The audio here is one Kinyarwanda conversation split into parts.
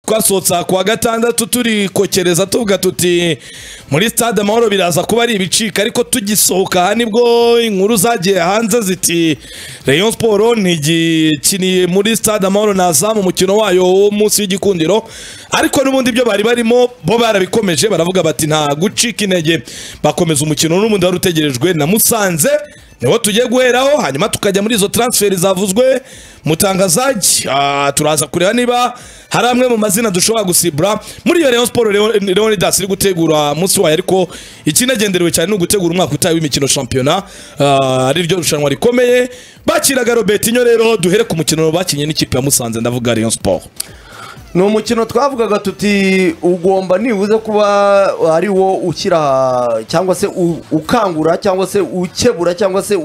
twasohotse aha kuwa gatandatu turikokereza tuvuga tuti muri stade amahoro biraza kuba ari ibicika ariko tugisohoka aha nibwo inkuru zagiye hanze ziti rayon siporo ntigikiniye muri stade amahoro na zamu umukino wayo wo munsi y'igikundiro ariko n'ubundi ibyo bari barimo bo barabikomeje baravuga bati nta gucika intege bakomeza umukino n'ubundi wari utegerejwe na musanze niwo tugiye guheraho hanyuma tukajya muri izo taransiferi zavuzwe mutangazaji turaza kureba niba hari amwe mu mazina dushobora gusibura muri iyo rayon siporo leonidas iri gutegura munsi wayo ariko ikinagenderewe cyane ni ugutegura umwaka utaha w'imikino shampiyona ari ryo rushanwa rikomeye bakiraga robetinyo rero duhere ku mukino bakinnye n'ikipe ya musanze ndavuga rayon siporo ni umukino twavugaga tuti ugomba nibuze kuba ari wo ushyira cyangwa se ukangura cyangwa se ukebura cyangwa se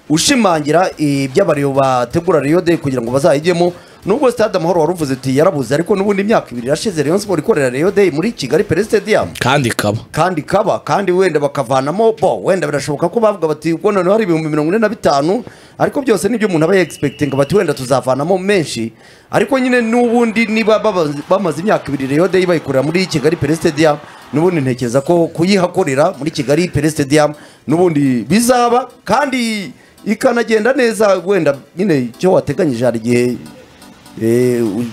ushimangira iby'abariyo bategura riyo de kugira ngo bazayigemo nubwo stade amahoro wari uvuze uti yarabuze ariko n'ubundi imyaka ibiri irashize rayon siporo ikorera rayo de muri kigali pere stadium kandi ikaba kandi ikaba kandi wenda bakavanamo bo wenda birashoboka ko bavuga bati ubwo noneho hari ibihumbi mirongo ine na bitanu ariko byose nibyo umuntu aba yegispekitinga bati wenda tuzavanamo menshi ariko nyine n'ubundi niba baba- bamaze imyaka ibiri rayo de bayikorera muri kigali pere stadium n'ubundi ntekereza ko kuyihakorera muri kigali pere stadium n'ubundi bizaba kandi ikanagenda neza wenda nyine icyo wateganyije hari igihe eh, u-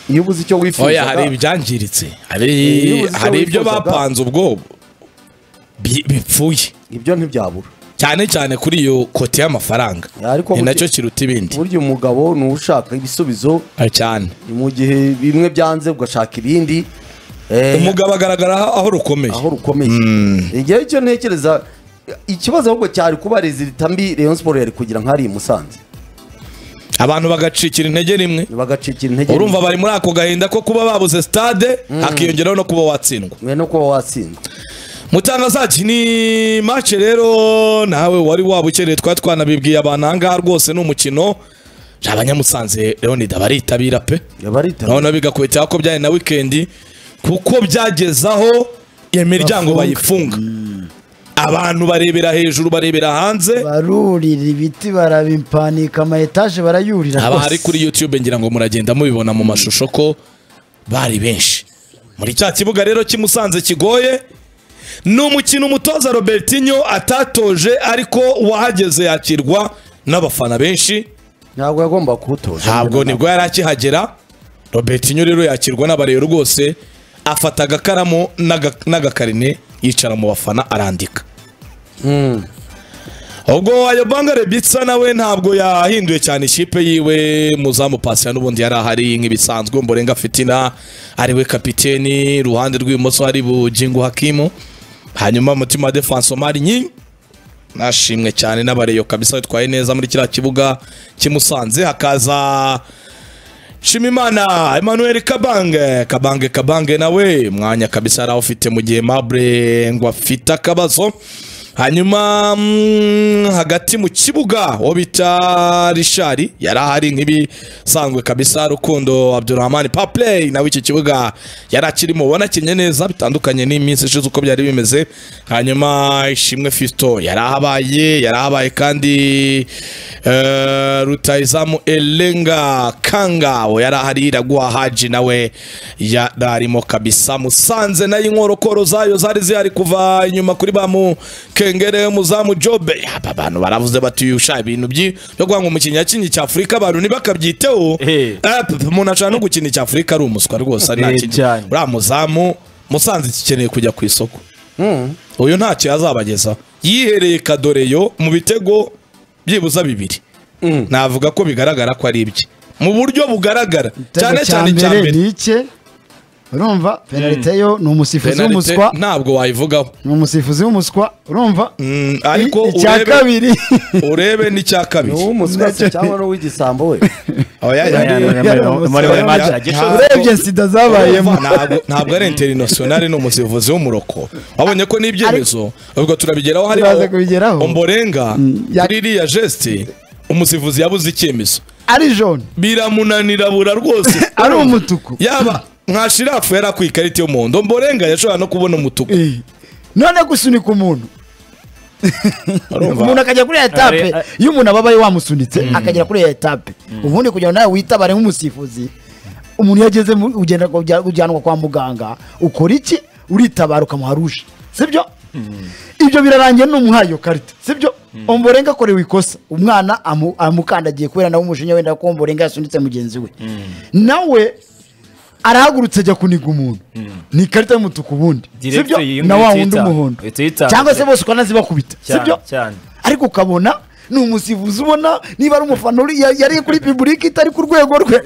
iyo ubuze icyo oya wifuzaga hari ibyangiritse Iyo hari ubuze icyo hari ibyo wifuzaga. bapanze ubwo bi- bipfuye ibyo ntibyabura cyane cyane kuri iyo kote y'amafaranga Ariko ni burya- nacyo kiruta ibindi burya umugabo ni ushaka ibisubizo cyane ni mu gihe bimwe byanze ugashaka ibindi eh, umugabo agaragara aho- aho rukomeye aho rukomeye igihe icyo ntekereza ikibazo ahubwo cyari kuba rezilita mbi rayon siporo yari kugira nk'ari i musanze abantu bagacikira intege rimwe bagacikira intege urumva bari muri ako gahinda ko kuba babuze stade hakiyongeraho no kuba watsindwa mwe no kuba watsindwa mutangazaji ni mace rero nawe wari wabukereye twari twanabibwiye abantu ahangaha rwose ni umukino abanyamusanze leonida baritabira pe barita urabona bigakwitaho ko byari na wikendi kuko byageze aho iyo miryango bayifunga abantu barebera hejuru barebera hanze barurira ibiti barabimpanika ama etaje barayurira haba rwose. hari kuri YouTube ngira ngo muragenda mubibona mu mashusho ko bari benshi muri cya kibuga rero kimusanze kigoye ni umukino umutoza Robertinho atatoje ariko uwahageze yakirwa n'abafana benshi ntabwo yagomba kuwutoza ntabwo nibwo yari akihagera Robertinho rero yakirwa n'abarero rwose afata agakaramu n'aga- n'agakarine yicara mu bafana arandika ubwo ayobanga rebitsa nawe ntabwo yahinduye cyane ikipe yiwe muzamu pasira n'ubundi yari ahari nk'ibisanzwe mborenga fitina ariwe kapiteni iruhande rw'ibumoso hari bugingo hakimu hanyuma mutima defense omari nyi nashimwe cyane n'abareyo kabisa bitwaye neza muri kiriya kibuga kimusanze hakaza Shimimana Emmanuel Kabange Kabange Kabange nawe mwanya kabisa yari awufite mu gihe Mabure ngo afite akabazo hanyuma mm, hagati mu kibuga uwo bita Rishari yari ahari nk'ibisanzwe kabisa Rukundo Abdurrahman Papley nawe iki kibuga yari akirimo ubona akinye neza bitandukanye n'iminsi ishize uko byari bimeze hanyuma Ishimwe Fisto yari ahabaye yari ahabaye kandi eh, rutayizamu elenga kanga we yari ahari iraguha haji nawe yari arimo kabisa musanze nayo inkorokoro zayo zari zihari kuva inyuma kuri ba mu kengere muzamu jobe aba bantu baravuze bati uyu sha ibintu byi- byo kuvuga ngo umukinnyi yakinnye icya afurika abantu ntibakabyiteho Eh. Eh, p- p- umuntu ashaka no gukina icya afurika ari umuswa rwose ari nta Eh, kindi cyane. uriya muzamu musanze gikeneye kujya ku isoko uyu ntacyo yazabagezaho yihereye kadoreyo mu bitego byibuza bibiri navuga ko bigaragara ko ari ibye mu buryo bugaragara Igitego cyane cya cyane icya mbere mbere ni iki urumva penalite yo ni umusifuzi Penalite w'umuswa ntabwo wayivugaho ni umusifuzi w'umuswa urumva Mm, ariko I- icya urebe- kabiri urebe n'icya kabiri n'uw'umuswasi cyangwa n'uw'igisambo we Oya, yari- urebye sida zabayemo ntabwo ntabwo ari interinasiyonari ni umusifuzi w'umuroko wabonye ko n'ibyemezo ubwo turabigeraho hariho Turaza kubigeraho. omborenga ya- kuri iriya gesite umusifuzi yabuze icyemezo ari jone biramunanira bura rwose ari umutuku yaba nka shirafu yari akwiye ikarita y'umuhondo mborenga yashobora no kubona umutuku Eh. none gusunika umuntu umuntu Urumva? akajya kuri ya etape Are- iyo umuntu ababaye wamusunitse akagera kuri ya etape ubundi kugira ngo nawe witabare nk'umusifuzi umuntu iyo ageze mu- ugenda kujya- ujyanwa kwa muganga ukora iki uritabara ukamuha ruje sibyo ibyo birarangiye n'umuhaye iyo karita sibyo omborenga akorewe ikosa umwana amu- amukandagiye kubera nawe umujinya wenda ko omborenga yasunitse mugenzi we nawe arahagurutse ajya kuniga umuntu ni ikarita y'umutuku ubundi Direct sibyo iyi na wa ngihita. wundi umuhondo Ihita uyitangaza. cyangwa se bose ukanazibakubita Cyane, sibyo cyane. ariko ukabona ni umusifuzi ubona niba ari umufana uri- ya- yari kuri piburike itari ku rwego rwe Oya,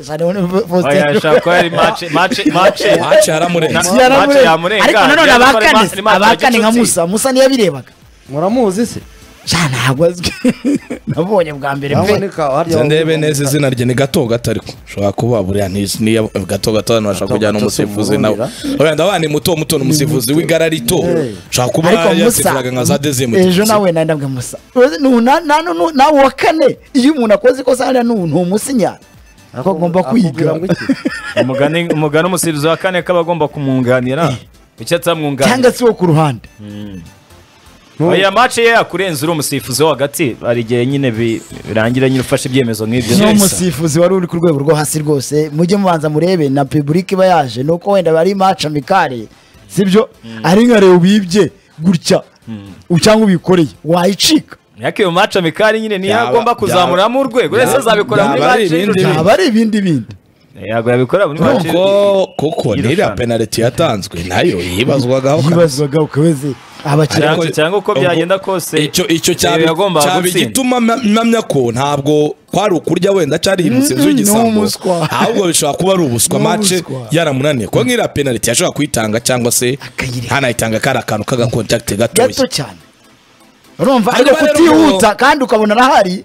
ashobora kuba ari match match match Match yaramurenze. Na- match yaramure yamurenga. ariko nanone Yari gukora abakane ma- se, match ya abakane nka gicuti. musa musa ntiyabirebaga muramuzi se cyane ntabwo azwi nabonye bwa mbere pe Haboneka harya Nze ndebe neza wavuga- izina rye ni gato gato ariko ushobora kuba buriya ntizi- niya gato gato abantu bashaka Gato kujyana gato umusifuzi si nawe umurumira. wenda abana ni muto muto ni umusifuzi w'igara rito Hey. ushobora kuba ariko musa yasifuraga nka za dezimu ejo nawe nari ndabwe musa Nu- na- na- nu- nu- nawe uwa kane iyo umuntu akoze ikosa hariya nu- ntumusinya ko agomba akubwira kwiga ngo iki? umugani umugani umusifuzi wa kane kaba agomba kumwunganira icyo atamwunganira cyangwa se uwo ku ruhande oya match ye yakurenza uri umusifuzi wo hagati hari igihe nyine bi- birangira nyine ufashe ibyemezo nk'ibyo ni umusifuzi wari uri ku rwego rwo hasi rwose mujye mubanza murebe na public iba yaje ni uko wenda ari match amikare sibyo ari nka reba ubibye gutya cyangwa ubikoreye wayicika ariko iyo match amikari nyine niyo Byaba- agomba kuzamuramo urwego byaba- ese azabikora muri byaba ari match ibindi y'irushanwa. byaba ari ibindi bindi yego yabikora muri match kuko kuko n'iriya y'irushanwa. penaliti yatanzwe nayo yibazwagaho yibazwaga ukabeze abakiriya Ariko- cyangwa uko byagenda kose, icyo icyo cyaba Reyo yagombaga cyaba gutsinda. igituma ma- mpamya ko ntabwo kwari ukurya wenda cyari umusifuzi Mm-mm, ni w'igisambo umuswa. ahubwo bishobora kuba ari ubuswa Ni mace umuswa. yaramunaniye kuko nk'iriya penaliti yashobora kuyitanga cyangwa se Akayirenga. ntanayitanga kari akantu k'agakontakiti gatoya gato cyane urumva Ariko ariko rero kutihuta kandi ukabona arahari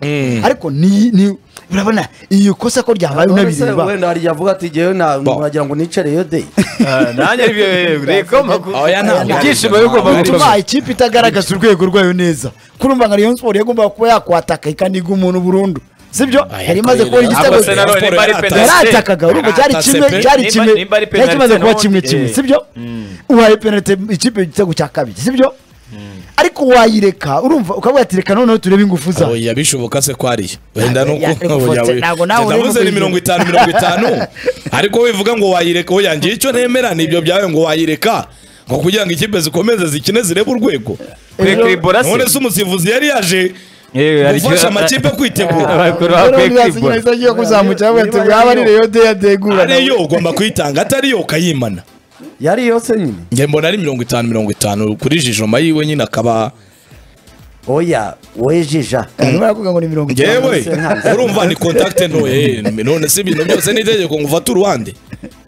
ariko ni ni urabona iyo kosa ko ryabaye Ese unabireba wenda hari yavuga ati jyewe na muragira ngo nicareyo de Ah, nanjye ari byo reko makuru Oya, ntabwo. ibyishimo bigomba gukomeza bituma ikipe itagaragaza urwego rwayo neza kurumva nka Rayon Sport yagombaga kuba yakwataka ikaniga umuntu burundu sibyo yari imaze kubona igitego Abafana none bari penaliti. yaratakaga urumva cyari Yaratase kimwe pe. cyari Nimba- kimwe nimba ari cyari kimaze penaliti kuba nawe, kimwe eh. kimwe sibyo ubaye penalite ikipe igitego cya kabiri sibyo ariko wayireka urumva ukavuga ati reka noneho turebe ingufu zawe oya bishoboka se ko ariyo wenda Ntabwo nuko yari gufotse, ntabwo nawe uri ndavuze ni mu mirongo itanu mirongo itanu ariko wivuga ngo wayireka oya ngiye icyo nemera ni ibyo byawe ngo wayireka ngo kugira ngo ikipe zikomeze zikine zirebe urwego kurekura ibora none se se umusifuzi yari yaje Yewe, hari gufasha igihe- amakipe kwitegura abakuru bakwiye kwibura agiye kuzamukira avuga ati bwaba ari reyo de yadegura ariyo ugomba kuyitanga atariyo ukayimana yari yose nyine njye mbona ari mirongo itanu mirongo itanu kuri jijoma yiwe nyine akaba oya wejija arimo aravuga ngo ni mirongo itanu ngewe urumva ni kontakite ntoya none si ibintu byose ni itegeko ngo ufate uruhande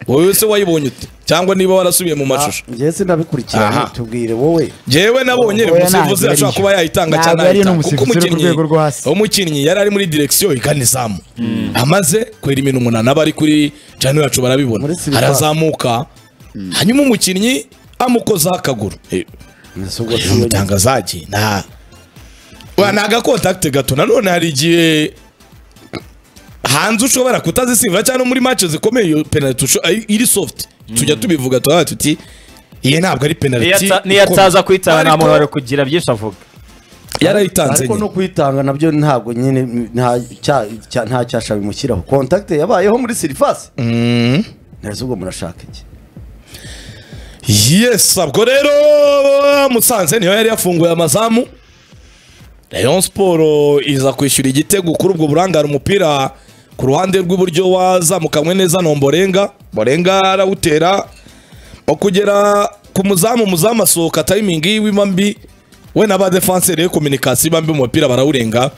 wowe se wayibonye ute cyangwa niba warasubiye mu mashusho njyewe sinabikurikirana Aha. tubwire wowe njyewe nabonye Oya, umusifuzi ntabwo ashobora ariyo. kuba yayitanga Ntabwo cyane ariyo ni ayitanga kuko umusifuzi uri ku umukinnyi rwego rwo hasi. umukinnyi yari ari muri direkisiyo igana izamu amaze kwera imino umunani aba ari kuri jani yacu barabibona Muri silipa. arazamuka hanyuma umukinnyi amukozaho akaguru Eh, Ese ubwo si iyo amutanga zagi nta Oya, ni agakontakite gato nanone hari igihe hanze ushobora kutazisimbura cyangwa no muri match zikomeye iyo penaliti usho- ay- iri soft tujya tubivuga tuba tuti iyi ntabwo ari penaliti niyo ataza ikomeye." kwitaba nta Ariko- muntu wari kugira byinshi avuga yarayitanze ariko no nyine kuyitanga nabyo ntabwo nyine nta cya- cya- nta cyasha bimushyiraho kontakite yabayeho muri sirifasi neza ubwo murashaka iki yes ubwo rero musanze niyo yari yafunguye amazamu rayon siporo iza kwishyura igitego kuri ubwo burangare umupira ku ruhande rw'iburyo wazamukanywe neza nomborenga borenga arawutera wo kugera ku muzamu umuzamu asohoka tayimingi yiwe iba mbi we na ba defanseri yo kominikasiyo iba mbi umupira barawurenga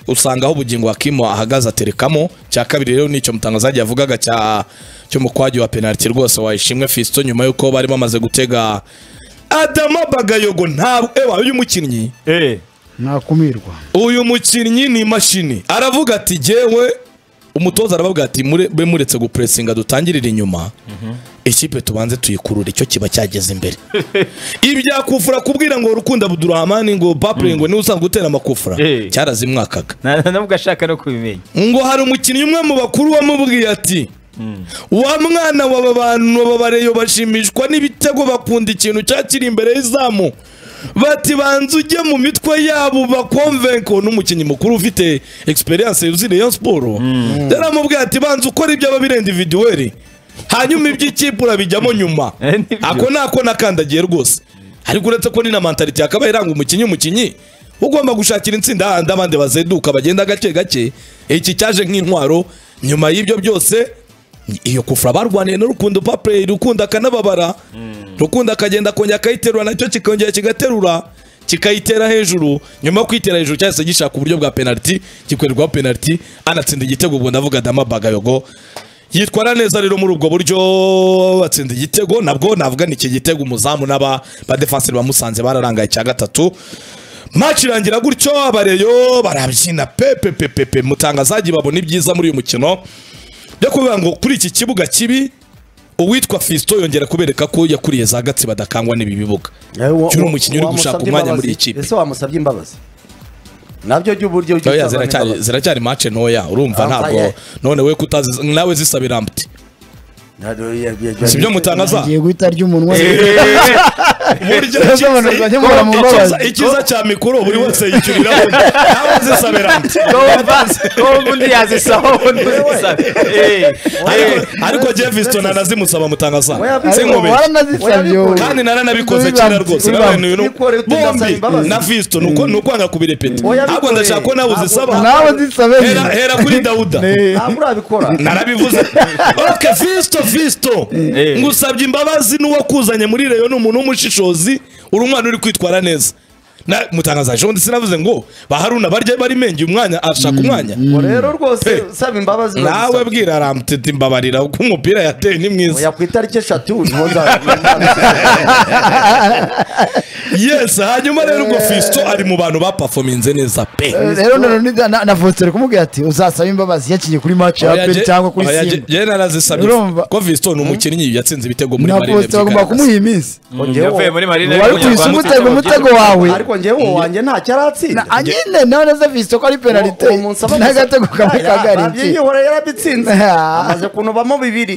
usanga aho ubugingo hakimo ahagaze aterekamo cya kabiri rero nicyo mutangazaji yavugaga cya cy'umukwagi wa penaliti rwose wayishimwe fisito nyuma y'uko bari bamaze gutega adama bagayogo ntabwo ewa uyu mukinnyi Eh, ntakumirwa uyu mukinnyi ni imashini aravuga ati jyewe umutoza arababwira ati "Mure- be muretse gupuresinga dutangirire inyuma ikipe tubanze tuyikurure icyo kiba cyageze imbere ibyakufura kubwira ngo rukundo abudurahamani ngo papure ngo niwe usanzwe utera amakufura Eh. cyarazimwakaga nta- nta nubwo ashaka no kubimenya ngo hari umukinnyi umwe mu bakuru wamubwiye ati wa mwana waba bantu aba bareyo bashimishwa n'ibitego bakunda ikintu cya kiri imbere y'izamu bati banza ujye mu mitwe yabo bakomvenko n'umukinnyi mukuru ufite experience yuzuye Rayon Sport yaramubwiye ati banza ukora ibyo aba birenda individuel hanyuma iby'ikipe urabijyamo nyuma Eh, nibyo. ako nako nakandagiye rwose ariko uretse ko ni na mantaliti yakabaye iranga umukinnyi umukinnyi ugomba gushakira intsinda hahandi abandi bazenduka bagenda gake gake iki cyaje nk'intwaro nyuma y'ibyo byose iyo kufura barwaniye n'urukundo papure rukundo akanababara rukundo akagenda akongera akayiterura nacyo kikongera kigaterura kikayitera hejuru nyuma yo kwitera hejuru cyahise gishaka uburyo bwa penaliti gikorerwaho penaliti anatsinda igitego ubwo ndavuga damabagayogo yitwara neza rero muri ubwo buryo batsinda igitego nabwo navuga ni iki gitego umuzamu n'aba badefenseri bamusanze bararangaye icya gatatu match irangira gutyo abareyo barabyina pepe pepe pe mutangazaji babona ibyiza muri uyu mukino byo kuvuga ngo kuri iki kibuga kibi uwitwa Fiston yongera kubereka ko yakuriye za gatsi badakangwa n'ibi bibuga uyu ni umukinnyi uri gushaka umwanya muri iyi kipe ese wamusabye imbabazi nabyo by'uburyo Oya, ziracyari ziracyari match ntoya urumva Ah, ntabwo oya. none we kutazi nawe zisabira ambiti sibyo mutangaza ngiye guhita arya umunwa buryo Neza cyiza- abantu bajya mubara mu mbabazi. Icyiza- icyiza cya mikoro buri wese yicuriraho nawe zisabira ambiti Tom undi yazisaba undi uzisaba Ariko- ariko Jefferson nanazimusaba mutangaza Oya, sinkubi waranazisabye wowe kandi naranabikoze Ntibibambye, kera rwose ntibibambye. nabantu Nikore tudasaba bombi imbabazi. na Fiston uko ni ukwanga kubirepeta Oya, ntabwo bikore. ndashaka ko nawe uzisaba nawe zisabe hera hera kuri Dawuda ntabwo urabikora narabivuze oke Fiston Fiston Eh. ngusabye imbabazi n'uwakuzanye muri reyo ni umuntu w'umushishozi uri umwana uri kwitwara neza na mutangaza ejo bundi sinavuze ngo baharuna barya bari menge umwanya ashaka umwanya Ngo rero Hey. rwose usaba imbabazi nawe urabisaba. bwira aramutete imbabarira kuko umupira yateye ni mwiza oya ku itariki eshatu niho nzabimenya. yes hanyuma rero ubwo Fiston ari mu bantu bapafominze neza pe rero na- na- na- na Faustin kumubwira ati uzasaba imbabazi yakinnye kuri match ya Oya, aperi je- cyangwa kuri oya, je- simba je narazisabye Urumva? ko Fiston ni umukinnyi yatsinze ibitego muri na marine Faustin bagomba by'igaragaza. kumuha iyi minsi Ngewe- yavuye muri marine wari kuyisa umutego umutego wawe ariko njyewe uwo wanjye ntacyo aratsinda Na- nyine nawe nazavisite ko ari penalite Uwo- uwo munsi abamaze- n'agatego kamwe Ya- ya- kagaritse abyiyihora yarabitsinze Ah. amaze kunubamo bibiri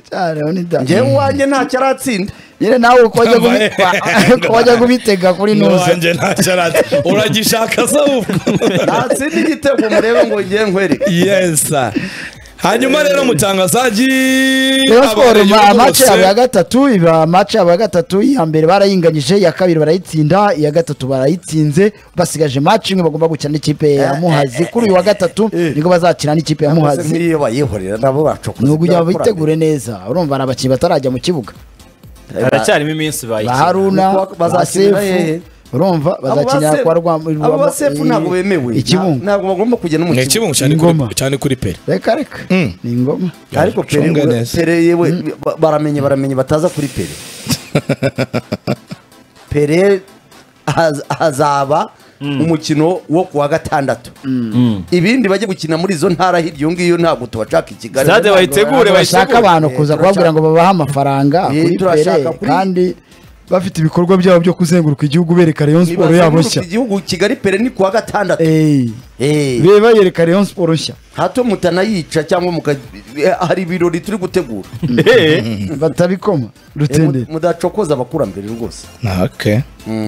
cyane ni da njyewe uwanjye ntacyo aratsinda nyine nawe uko wajya Mbaye. gubi- uko wajya kubitega kuri nuza n'uwanjye ntacyo arazi uragishaka se ahubwo natsinda igitego murebe ngo njyewe nkwere yesa hanyuma rero mutangazaji Rayon Sports abareyo ma match bose- yabo ya gatatu iba match yabo ya gatatu iya mbere barayinganyije iya kabiri barayitsinda iya gatatu barayitsinze basigaje match imwe bagomba gukina n'ikipe ya Muhazi kuri uyu wa gatatu niko bazakina n'ikipe ya Muhazi Muhazi nk'iyo bayihorera nabo bacokoza ni ukujya ibyo bitegure neza urumva ni abakinnyi batarajya mu kibuga bakoranye. haracyarimo iminsi ba bayikina haruna Niko ba bazakinira Sefu, hehe? urumva bazakinira kwa Rwam- abo ba Rwam- sefu ntabwo bemewe i Kibungo ntabwo bagomba kujya no mu Ni kibuga ikibungo cyane kuri- Ingoma. cyane kuri peri reka reka ni ingoma ariko pere Cunga we- neza. pere yewe ba- baramenye baramenye bataza kuri pere pere haz- hazaba umukino wo ku wa gatandatu ibindi bajya gukina muri izo ntara hirya iyo ngiyo ntabwo tubashaka i kigali Stade Ntabwo bayitegure baba- bashaka abantu Eh, kuza turashaka- kubabwira ngo babahe amafaranga Eh, kuri turashaka pere kuri- kandi bafite ibikorwa byabo byo kuzenguruka igihugu bereka Rayon Sport yabo nibazenguruka nshya igihugu kigali pere ni ku wa gatandatu Eh, Eh. be bayereka Rayon Sport nshya hato mutanayica cyangwa muka eh, hari ibirori turi gutegura Eh, batabikoma Eh, mu- rutenderi mudacokoza abakurambere rwose okay.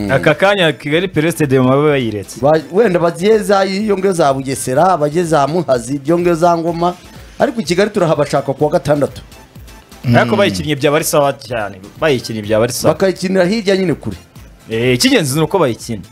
aka kanya kigali pere stadium baba bayiretse Ba- wenda bagiye za iyo ngiyo za bugesera abajye za muhazi iyo ngiyo za ngoma ariko i kigali turahabashaka ku wa gatandatu ariko bayikinnye byaba ari sawa cyane bayikinnye byaba ari sawa bakayikinira hirya nyine kure Eh, icy'ingenzi ni uko bayikina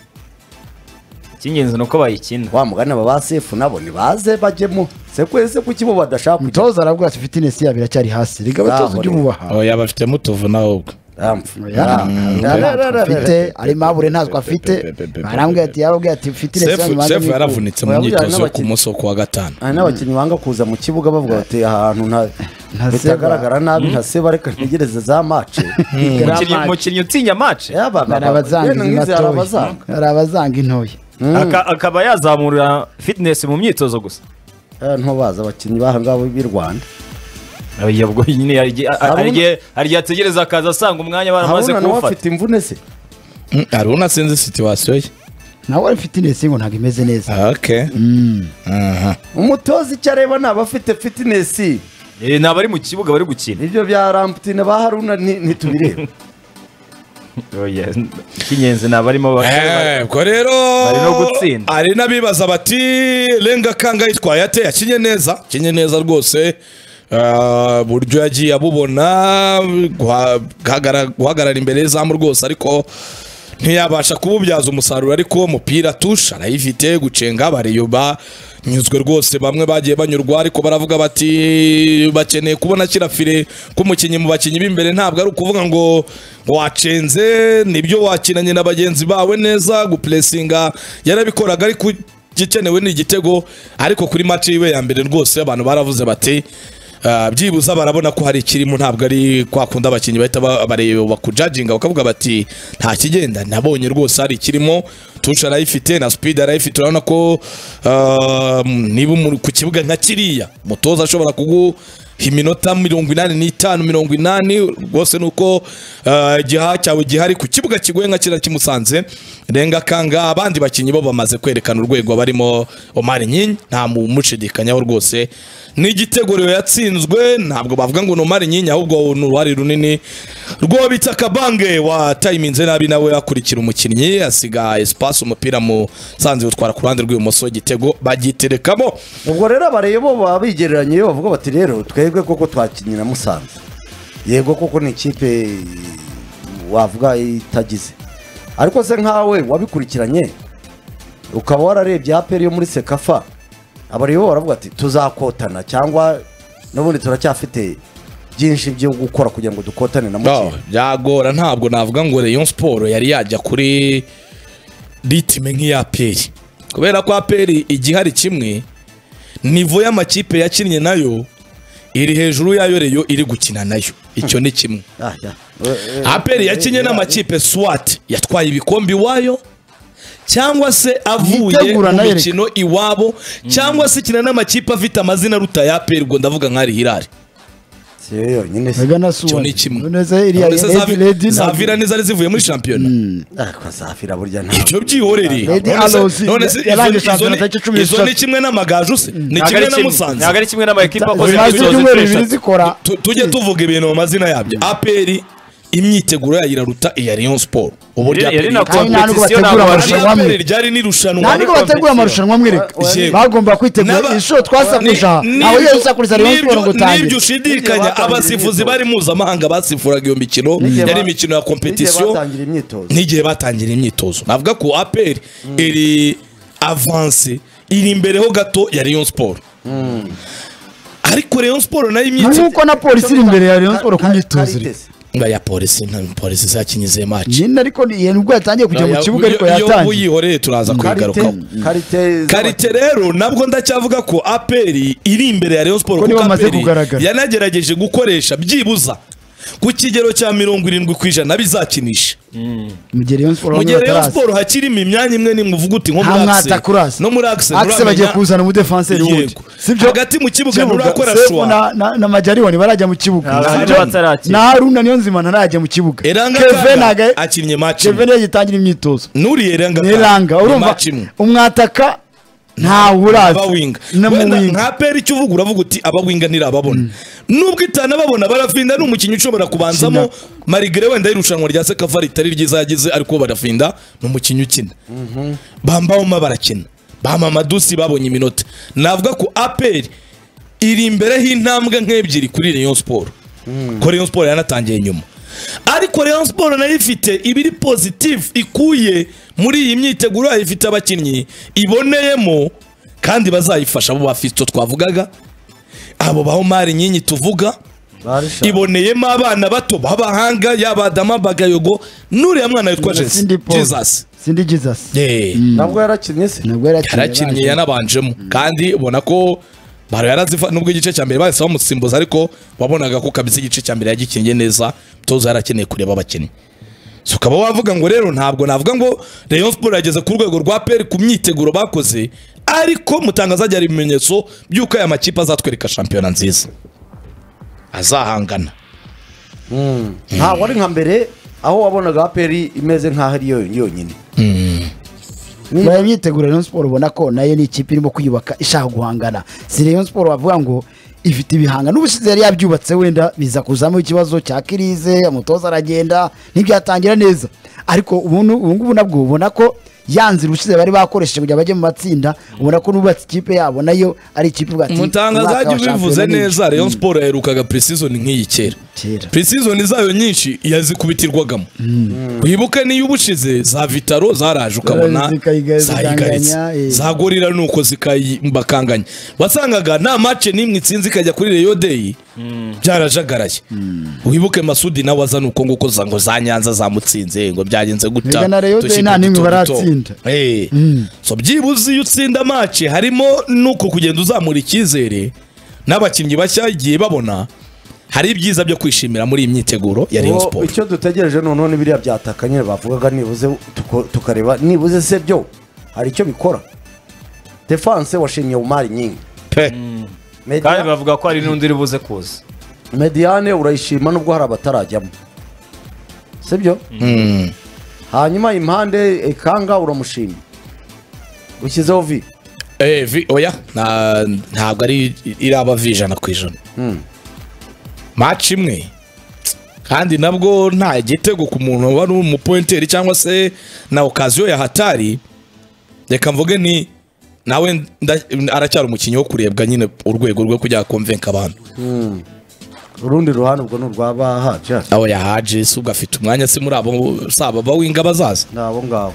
icy'ingenzi ni uko bayikina wa mugani aba ba sefu nabo ntibaze bajyemo se kwese kuki bo badashaka kujya mutoza arabwira ati fitness yabo iracyari hasi reka abatoza Zaho ujye rero. ububaha oya bafitemo utuvu nawe ubwo Amfu. Ya, Ah, nta ntacyo ah, afite ah, ari mabure ntacyo afite arambwira ati yarabwira ati fitness Sefu- yanyu banza sefu mwikure." yaravunitse mu Oya, myitozo yo buriya ku munsi wo ku wa gatanu hari n'abakinnyi banga kuza mu kibuga bavuga bati aha hantu nta- Nta bitagaragara nabi nka seba reka ntegereze za mace Umukinnyi- umukinnyi utinya match hari abazanga izi hari matoya abazanga hari abazanga intoya Aka- akaba yazamura fitness mu myitozo gusa Eh, ntubazi abakinnyi b'ahangaba b'i rwanda Oya, ubwo nyine hari igihe- Haruna- hari igihe- hari igihe ategereza akaza asanga umwanya baramaze haruna nawe kuwufata afite imvune se Mm, hari unasinze situwasiyo ye nawe ari fitness ngo ntabwo imeze neza Ah, okay. Aha. umutoza icyo areba ni abafite fitinesi Eh, ni abari mu kibuga bari gukina ibyo bya ramputine ba haruna nti- ntitubireba Oya, icy'ingenzi ni abarimo ba- Eh, ubwo rero Bari no gutsinda. hari n'abibaza bati renga kanga yitwaye ate yakinye neza akinye neza rwose ah, buryo yagiye abubona guha- guhagara- guhagarara imbere y'izamu rwose ariko ntiyabasha kuwubyaza umusaruro ariko umupira tusha arayifite gucenga bariyoba nyuzwe rwose bamwe bagiye banyurwa ariko baravuga bati bakeneye kubona kira fire k'umukinnyi mu bakinnyi b'imbere ntabwo ari ukuvuga ngo wacenze nibyo wakinanye na bagenzi bawe neza gupuresinga yarabikoraga ariko igikenewe ni igitego ariko kuri match yiwe ya mbere rwose abantu baravuze bati ah, byibuze barabona ko hari ikirimo ntabwo ari kwa kundi abakinnyi bahita ba- bareba ku judging bakavuga bati nta kigenda nabonye rwose hari ikirimo tusha arayifite na speed arayifite urabona ko ah, niba umuntu ku kibuga nka kiriya mutoza ashobora kugu iminota mirongo inani n'itanu mirongo inani rwose ni uko ah, igihaha cyawe gihari ku kibuga kigoye nka kiriya kimusanze renga kanga abandi bakinnyi bo bamaze kwerekana urwego barimo Omar Nyinyi nta mumushidikanyaho rwose ni igitego rero yatsinzwe ntabwo bavuga ngo ni Omar Nyinyi ahubwo ni uruhare runini rwo bita Kabange watayiminze nabi nawe akurikira umukinnyi asiga espace umupira mu sanze utwara ku ruhande rw'ibumoso igitego bagiterekamo ubwo rero abareye bo baba bigereranya iyo bavuga bati rero twebwe koko twakinnye na musanze yego koko ni ikipe wavuga itagize ariko se nkawe wabikurikiranye ukaba wararebye aperi yo muri sekafa abareye bo baravuga ati tuzakotana cyangwa n'ubundi turacyafite byinshi byo gukora kugira ngo dukotane No, na mukinnyi byagora ntabwo navuga ngo Rayon Sport yari yajya kuri ritime nk'iya APR kubera ko APR igihari kimwe nivo y'amakipe yakinnye nayo iri hejuru yayo Rayon iri gukina nayo icyo ni kimwe Ah, ya. Eh, eh, APR yakinnye eh, n'amakipe SWAT yatwaye ibikombe iwayo cyangwa se avuye Yitegura mu nayo reka. mikino iwabo cyangwa se ikina n'amakipe afite amazina aruta ya APR ubwo ndavuga nk'ari Hilal si yo yonyine se. Mega na suwa. icyo ni kimwe None se iriya None se Lady- Zavi- Lady na- Zavira ntizari zivuye muri shampiyona Ah, kwa Safira burya nta ibyo byihorere Lady None se- Alozi none se izo- yarangije izo shampiyona ni- tariki cumi izo n'eshatu. ni kimwe n'amagaju se ni ntabwo kimwe ari na kimwe- musanze ntabwo ari kimwe n'amakipe akoze zimaze imyitozo ibyumweru inshuro bibiri eshatu zikora Tu- tujye tuvuga ibintu mu mazina yabyo aperi imyiteguro yayo iraruta iya Rayon Sport uburyo yari APR na yitwa- Kandi nta nubwo bategura kompetisiyo ntabwo Iyo amarushanwa APR amwe. ryari n'irushanwa nta nubwo bategura amarushanwa mwereka Yego. bagomba N'aba- kwitegura inshuro twasakurisha Ni- aho nibyo- yari usakuriza Rayon Sport ngo nibyo- Nibyo utangire ushidikanya Nibyo abasifuzi batangira bari mpuzamahanga basifuraga iyo mikino N'igihe yari ba- imikino ya n'igihe kompetisiyo batangira imyitozo n'igihe batangira imyitozo navuga ko aperi iri avanse iri imbere ho gato ya Rayon Sport ariko Rayon Sport nayo imyitozo nk'uko na polisi iri imbere ya Rayon Sport ku myitozo iri. Karitesi. nga ya polisi nta polisi zakinyize match nyine ariko ni- iyo nibwo yatangiye kujya mu kibuga ariko iyo yatangiye uyihoreye turaza kuyigarukaho karite karite rero nabwo ndacyavuga ko aperi iri imbere ya Rayon Sport Ko nibo bamaze APR kugaragara. yanagerageje gukoresha byibuza ku kigero cya mirongo irindwi ku ijana bizakinisha mu gihe Rayon Sport mu bamwe gihe Rayon bataraza. Sport hakirimo imyanya imwe nimwe uvuga uti nko nta muri mwata kurasa Axe no muri Axe Axe bagiye kuzana umudefanseri wundi Yego. Hagati mu kibuga nturakora sefu shuwa. na, na, na majyaribone barajya mu Nta kibuga bahari Sibyo? batarakina. na haruna niyo nzima ntarajya mu kibuga Eranga Kevin Kanga ntago- akinnye match Kevin yagitangira imyitozo nuriye Eranga ni ranga urumva match imwe umwataka ntawe uraza aba winga na mu wenda winga nka peri icyo uvuga uravuga uti aba winga ntirababona nubwo itanababona barafinda ni umukinnyi ushobora kubanzamo marigere wenda y'irushanwa rya sekafa ritari ryiza yagize ariko barafinda ni umukinnyi ukina bambawoma barakina bamamadusi babonye iminota navuga ko aperi iri imbere y'intambwe nk'ebyiri kuri Rayon Sport ko Rayon Sport yanatangiye nyuma ariko Rayon Sport nayo ifite ibiri positif ikuye muri iyi myiteguro yayo ifite abakinnyi iboneyemo kandi bazayifasha abo bafite utwo twavugaga abo ba Omar Nyinyi tuvuga iboneyemo abana bato b'abahanga yaba Adama Bagayogo n'uriya mwana witwa Jesus Cindy Paul. Jesus sindi jesus yeah ntabwo yarakinnye se nabwo yarakinnye yarakinnye yanabanjemo kandi ubona ko baro yarazifa nubwo igice cya mbere bahise bamusimbuza ariko wabonaga ko kabisa igice cya mbere yagikinnye neza toza yarakeneye kureba abakinnyi so ukaba wavuga ngo rero ntabwo navuga ngo Rayon Sport yageze ku rwego rwa PL ku myiteguro bakoze ariko mutangaza hari ibimenyetso by'uko aya makipe azatwereka shampiyona nziza azahangana ntabwo ari nka mbere aho wabonaga aperi imeze nk'aho ari yo yonyine bari myitegura Rayon Sport ubona ko nayo ni ikipe irimo kwiyubaka ishaka guhangana si Rayon Sport wavuga ngo ifite ibihanga n'ubushize yari yabyubatse wenda biza kuzamo ikibazo cya kirize umutoza aragenda ntibyatangira neza ariko ubu nu- ubu ngubu nabwo ubona ko ya nzira ubushize bari bakoresheje kugira bajye mu matsinda ubona ko nubatse ikipe yabo nayo ari ikipe ubwo ati mutangaza umwaka ajya wa ubivuze shampiyona neza ni iki? rayon siporo yaherukaga purisizoni nk'iyi kera Kera. purisizoni zayo nyinshi yazikubitirwagamo wibuke niyo ubushize za vitaro zaraje ukabona Zikayiga- zayigaritse zikanganya, eh. za gorira nuko zikayibakanganya wasangaga nta mace n'imwe itsinze ikajya kuri reyo deyi byarajagaraye wibuke masudi nawe azana uko nguko za ngo za nyanza zamutsinze ngo byagenze Mbega guta na Rayon Day dushyirwe nta n'imwe duto duto. baratsinda. Eh. so byibuze iyo utsinda mace harimo nuko kugenda uzamura icyizere n'abakinnyi bashya igihe babona hari ibyiza byo kwishimira muri iyi myiteguro ya Rayon Uwo- Sport icyo dutegereje noneho ni biriya byataka nyine bavugaga nibuze tuko- tukareba nibuze se byo hari icyo bikora defanse washimye umari nyinshi pe kandi bavuga ko hari n'undi uri buze kuza mediyane urayishima nubwo hari abatarajyamo sibyo hanyuma impande ikanga uramushima ushyizeho vi eh vi oya nta- ntabwo ari iraba vi ijana ku ijana maci imwe kandi nabwo nta gitego ku muntu wari umupointeri cyangwa se na okaziyo ya hatari reka mvuge ni nawe nda- aracyari umukinnyi wo kurebwa nyine urwego rwo kujya konvenka abantu urundi ruhande ubwo ni urwa bahaja aho yahaje si ubwo afite umwanya se muri abo saba ba winga bazaza ni abo ngabo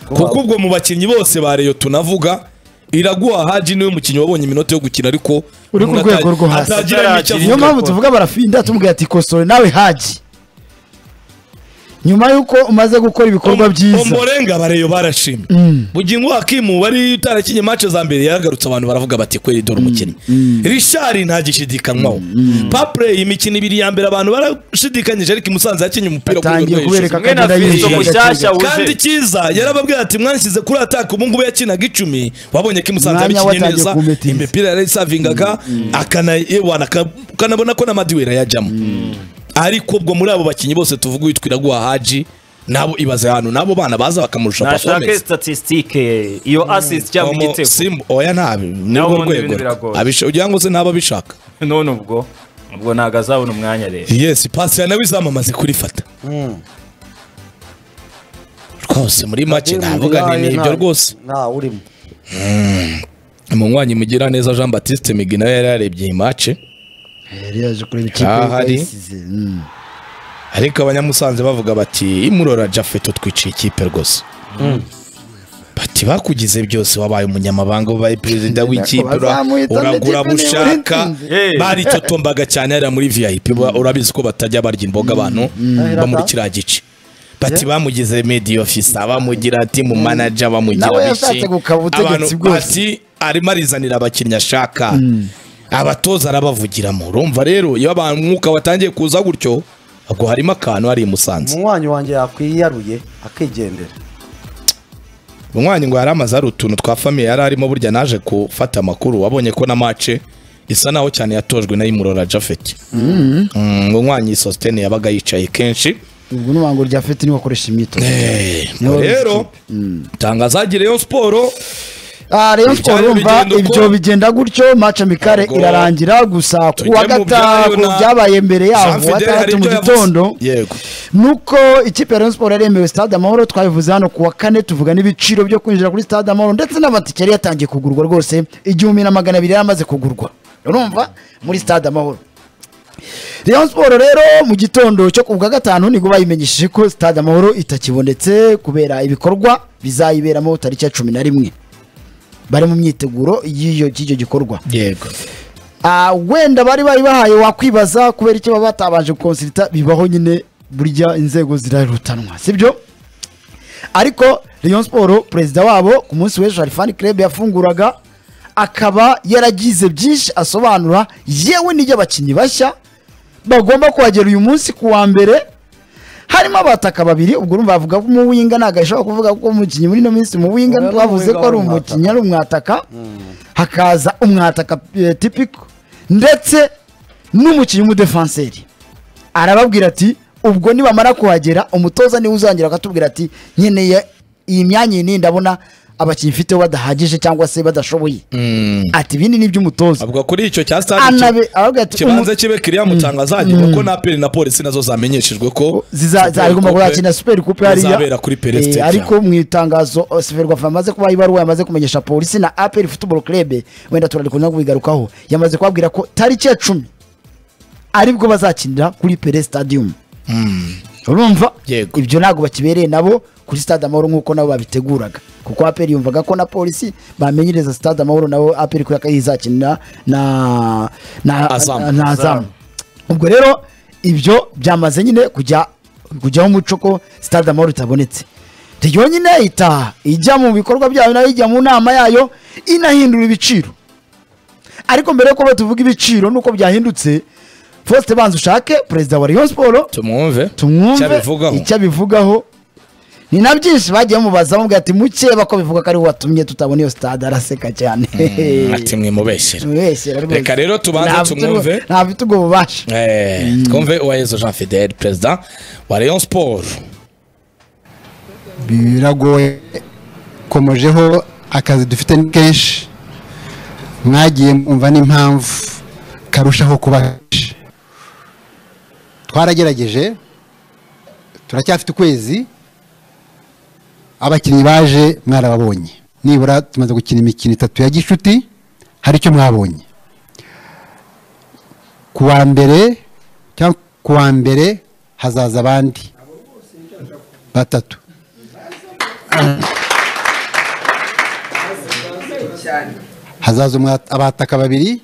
kuko ubwo mu bakinnyi bose ba reyo tunavuga iraguha haji niwe mukinnyi wabonye iminota yo gukina ariko Uri ku rwego rwo hasi. atagiramo icyo Ataragira niyo avuga mpamvu tuvuga barafinda tumubwira ati kosore nawe haji nyuma y'uko umaze gukora ibikorwa byiza umurenga bareyo barashimye bugingo hakimu wari utarakinye match za mbere yagarutse abantu baravuga bati kweri dore umukinnyi rishari ntagishidikanywaho papure imikino ibiri ya mbere abantu barashidikanyije ariko i musanze yakinye umupira ku rwego atangiye rwo hejuru kubereka Mwe na akagenda Fiston yishyira mushyashya agaciro. kandi wuje icyiza yarababwira ati mwanshyize kuri ataka ubu ngubu yakinaga icumi wabonye ko imusanze Mwanya abikinye watangiye neza kumutiza. imipira yarayisavingaga akanayewana ukanabona ko na madiwera yajyamo ariko ubwo muri abo bakinnyi bose tuvuga uwitwa iraguha haji nabo ibaze ahantu n'abo bana baza bakamurusha nashake performance statisitike iyo asisiti cyangwa Omo, igitego Simba- oya ntabi ni Nabo urwo ubundi ibintu rwego biragoye. Abisha- ugira ngo se ntaba abishaka none ubwo ubwo ntabwo azabona umwanya rero yesi pasi ya nawe izamamaze kurifata rwose muri make navuga ni ibyo rwose nta urimo umunywanyi mugira neza jean batiste migi nawe yari yarebye iyi mace yari yaje kureba ikipe Aha yari hari. yasize, mm. ariko abanyamusanze bavuga bati imurora jafeto twiciye ikipe rwose bati bakugize byose wabaye umunyamabanga wabaye perezida w'ikipe ura- Bazamuhitamo uragura ikipe niba bushaka Hey. baritotombaga cyane hariya muri vip ba- urabizi ko batajya barya imboga abantu bo muri kiriya gice bati bamugize medi ofisa bamugira ati mu manaja bamugira Nawe biki. yashatse gukaba ubutegetsi Abantu bwose. bati arimo arizanira abakinnyi ashaka abatoza arabavugiramo urumva rero iyo abantu umwuka watangiye kuza gutyo ubwo harimo akantu hari i musanze umunywanyi wanjye yakwiyaruye akigendera umwanya ngo yari amaze ari utuntu twa famiye yari arimo burya naje gufata amakuru wabonye ko na mace isa naho cyane yatojwe na imurora jafeti ngo umwanya sositene yabaga yicaye kenshi ubwo n'ubango rya fete niwe akoresha imyitozo Eh, Niwe rero tangazagire yo siporo Ah, Rayon Sport Ibyo urumva bigenda uko? ibyo bigenda gutyo match amicale Ntabwo- irarangira gusa ku wa Tujye mu byayo gatanu na- byabaye mbere Jean yaho Fidele hari gatandatu mu ibyo yavuze. gitondo yego nuko ikipe ya Rayon Sport yaremewe stade amahoro twabivuze hano ku wa kane tuvuga n'ibiciro byo kwinjira kuri stade amahoro ndetse n'amatike yari yatangiye kugurwa rwose igihumbi na magana abiri yari amaze kugurwa urumva muri stade amahoro Rayon Sport rero mu gitondo cyo ku bwa gatanu nibwo bayimenyesheje ko stade amahoro itakibonetse kubera ibikorwa bizayiberamo tariki ya cumi na rimwe bari mu myiteguro y'iyo- y'icyo gikorwa yego Ah, wenda bari bari bahaye wakwibaza kubera icyo baba batabanje gukonsirita bibaho nyine burya inzego zirarutanwa sibyo ariko Rayon Sport perezida wabo ku munsi w'ejo Harifani Club yafunguraga akaba yaragize byinshi asobanura yewe n'ibyo abakinnyi bashya bagomba kuhagera uyu munsi ku wa mbere harimo abataka babiri ubwo urumva bavuga ko umuwinga ntabwo ashobora kuvuga ko umukinnyi muri ino minsi umuwinga Oya, twavuze ko n'umuwinga ari wari umukinnyi ari umwataka hakaza umwataka eh, tipiko ndetse n'umukinnyi w'umudefanseri arababwira ati ubwo nibamara kuhagera umutoza niwe uzongera akatubwira ati nkeneye iyi myanya iyi niyi ndabona abakinnyi ifite badahagije cyangwa se badashoboye ati ibindi ni iby'umutoza avuga kuri icyo cya stade Anabe- aravuga ati, kibanza umu- kibe kiriya mucanga zagerwa ko na peri na polisi nazo zamenyeshejwe ko ziza- Super zagomba Coupe kuzakina superi kupe hariya izabera kuri Pele Eh, Stadium. ariko mu itangazo eh, seferwafa yamaze kubaha ibaruwa yamaze kumenyesha polisi na aperi futuboro kerebe wenda turarikunda kubigarukaho yamaze kubabwira ko tariki ya cumi aribwo bazakinira kuri pere stadium urumva Yego. ibyo ntabwo bakibereye nabo kuri stade amahoro nk'uko nabo babiteguraga kuko aperi yumvaga ko na polisi bamenyereza stade amahoro nabo aperi kubera ko ariyo izakinira na na Azam. na azamu ubwo rero ibyo byamaze nyine kujya kujyaho umuco ko stade amahoro itabonetse ryo nyine itaha ijya mu bikorwa byayo nayo ijya mu nama yayo inahindura ibiciro ariko mbere yo kuba tuvuga ibiciro nuko byahindutse fosite banza ushake perezida wa rayon siporo tumwumve icyo tumwumve abivugaho icyo abivugaho ni na byinshi bagiye bamubaza bamubwira ati mukeba ko bivuga ko ari we watumye tutabona iyo stade araseka cyane ati mwimubeshyira Tumwibeshyera rwose. Reka rero tubanze Nta mfite ubwo- tumwumve. nta mfite ubwo bubasha Eh, twumve uwayezo jean fidele perezida wa rayon sport biragoye komojeho akazi dufite ni kenshi mwagiye mwumva n'impamvu karushaho kuba kenshi twaragerageje turacyafite ukwezi abakinnyi baje mwarababonye nibura tumaze gukina imikino itatu ya gicuti hari icyo mwabonye ku wa mbere cyangwa ku wa mbere hazaza abandi batatu hazaza umwa- abataka babiri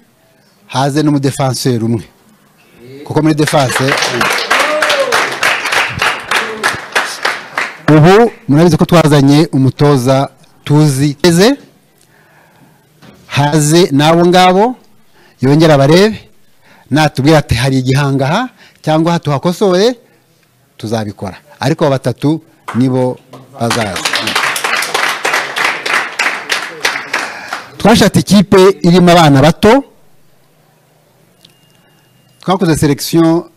haze n'umudefanseri umwe kuko muri defanse ubu murabizi ko twazanye umutoza tuzi eze haze n'abo ngabo yongera abarebe natubwira ati hari igihangaha cyangwa tuhakosore tuzabikora ariko abo batatu nibo bazaza twashatse ikipe irimo abana bato twakoze selekisiyo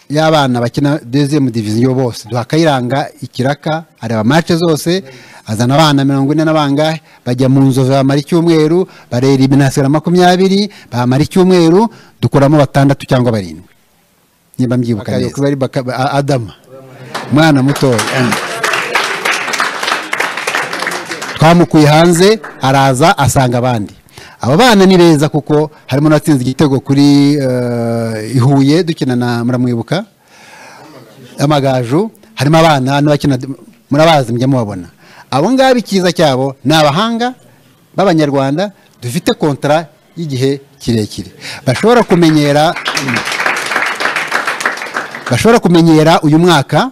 y'abana bakina dezemu diviziyo bose duha akayiranga ikiraka areba mace zose azana abana mirongo ine na bangahe bajya mu nzovu bamara icyumweru barera ibintu hasigara makumyabiri bamara icyumweru dukuramo batandatu cyangwa barindwi niba mbyibuka neza kuba ari Baka- A- adama umwana mutoya twamukuye hanze araza asanga abandi aba bana ni beza kuko harimo n'atsinze igitego kuri eh, i huye dukina na muramwibuka amagaju harimo abana n'abakina murabazi mujya mubabona abo ngabo icyiza cyabo ni abahanga b'abanyarwanda dufite kontara y'igihe kirekire bashobora kumenyera bashobora kumenyera uyu mwaka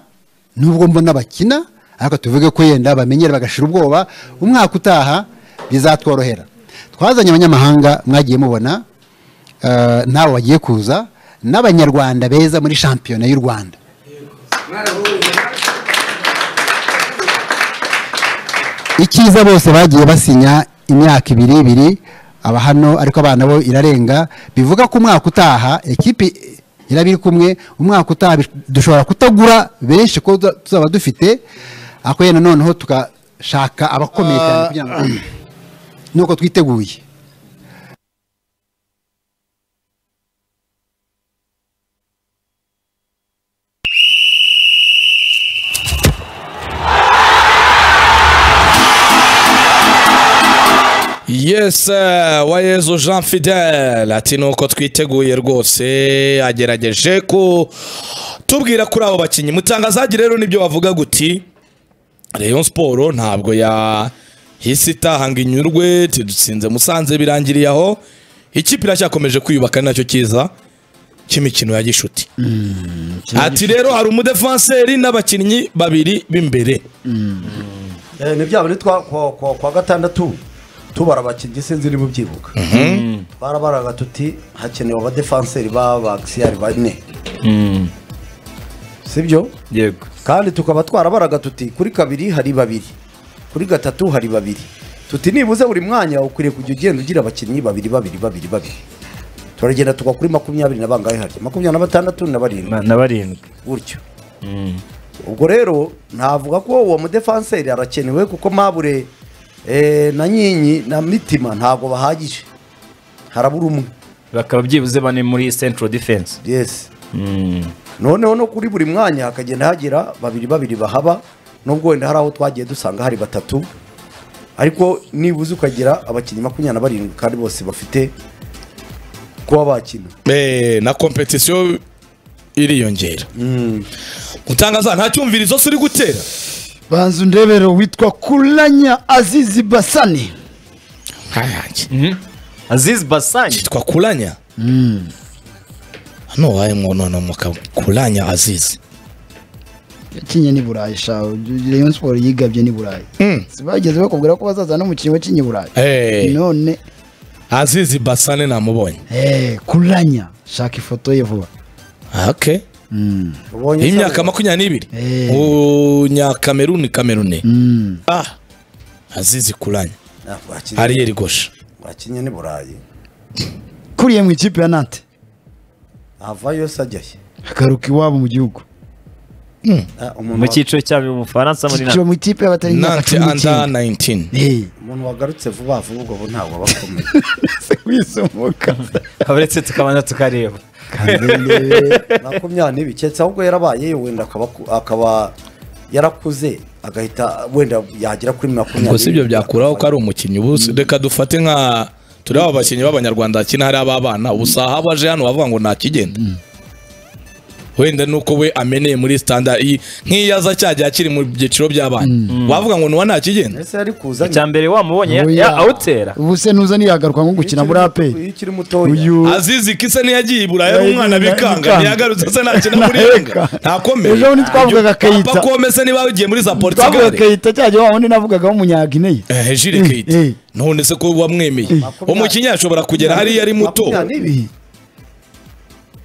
nubwo mbona bakina ariko tuvuge ko yenda bamenyera bagashira ubwoba umwaka utaha bizatworohera twazanye abanyamahanga mwagiye mubona eh, n'abo bagiye kuza n'abanyarwanda beza muri shampiyona y'u rwanda icyiza bose bagiye basinya imyaka ibiri ibiri aba hano ariko abana bo irarenga bivuga ko umwaka utaha ekipi iraba iri kumwe umwaka utaha bi- dushobora kutagura benshi ko tuza- tuzaba dufite ako yenda noneho tugashaka abakomeye cyane kugira ngo nuko twiteguye yes eh, uwayezu jean fidele ati nuko twiteguye rwose agerageje ku tubwira kuri abo bakinnyi mutangazagi rero nibyo bavuga guti rayon siporo ntabwo yahise itahanga inyurwe tidutsinze musanze birangiriye aho ikipe iracyakomeje kwiyubaka ari nacyo cyiza cy'imikino ya gishuti ati rero hari umudefanseri n'abakinnyi babiri b'imbere Eh, ni bya bindi twa- kwa- kwa kwa gatandatu tubara abakinnyi sinzi niba ubyibuka barabaraga tuti hakenewe abadefanseri b'abakisiyari bane sibyo yego kandi tukaba twarabaraga tuti kuri kabiri hari babiri kuri gatatu hari babiri tuti nibuze buri mwanya ukwiriye kujya ugenda ugira abakinnyi babiri babiri babiri babiri turagenda tugwa kuri makumyabiri na bangahe harya makumyabiri na batandatu na barindwi na barindwi gutyo ubwo rero ntavuga ko uwo mudefanseri arakenewe kuko mabure eh, na nyinyi na mitima ntabwo bahagije harabura umwe bakaba byibuze bane muri central defense yes noneho no kuri buri mwanya hakagenda hagira babiri babiri bahaba nubwo wenda hari aho twagiye dusanga hari batatu ariko nibuze ukagira abakinnyi makumyabiri na barindwi kandi bose bafite kuba bakina Eh, na kompetisiyo iriyongera utangaza nta cyumvirizo se uri gutera banza undebere witwa kuranya azizi basani aziz basanyi cyitwa kuranya hano wabaye mwonono mukaba kuranya azizi yakinye n'i burayi shawe rayon siporo yigabye n'i burayi si bageze bakubwira ko bazaza n'umukinnyi wakinye i burayi Eh, none azizi basane namubonye eh, kuranya shaka ifoto ye vuba Ah, okay Mm. ubonye y'imyaka makumyabiri n'ibiri Eh. unyakameruni kameruni Mm. ah azizi kuranya Ah, bakinye- ariyeri gosha bakinye ni burayi kuriye mu ikipe ya nante avayo se ajyayo agaruka iwabo mu gihugu Ah, umuntu mu wa- cyiciro cya mbere mu bufaransa muri kiciro na mu ikipe y'abatari imyaka nante cumi anda 19 n'icyenda Eh, umuntu wagarutse vuba vuba ubwo bo ntabwo aba akomeye se wisomoka uretse tukabanza tukareba makumyabiri n'ibiketse ahubwo yarabaye wenda akaba akaba yarakuze agahita wenda yagera kuri makumyabiri ngo si ibyo byakuraho ko ari umukinnyi ubu si- reka dufate nka turiho abakinnyi b'abanyarwanda bakina hari ab'abana ubu si aho aje hano bavuga ngo ntakigenda wenda nuko we ameneye muri standard iyi nk'iyo aza cyajya akiri mu byiciro by'abana wavuga ngo nuwa ntakigenda ndetse yari kuza icya mbere wamubonye ya- ya- awutera ubu se nuza ntiyagaruka nko gukina muri aperi iyo ukiri mutoya uyu azizi kise ntiyagiye iburayi ari Yagiye umwana iburayi bikanga bikanga. ntiyagarutse se ntakina muri Ntareka. renga ntakomeye Ejo bundi twavugaga Keita. papa kome se niba yagiye muri za twavuga portugal kayita cya gihe wa wundi navugagaho umunyagineye Eh, Jules Eh, Keita eh. none se ko wamwemeye umukinnyi ashobora kugera hariya ari muto makumyabiri n'ibiri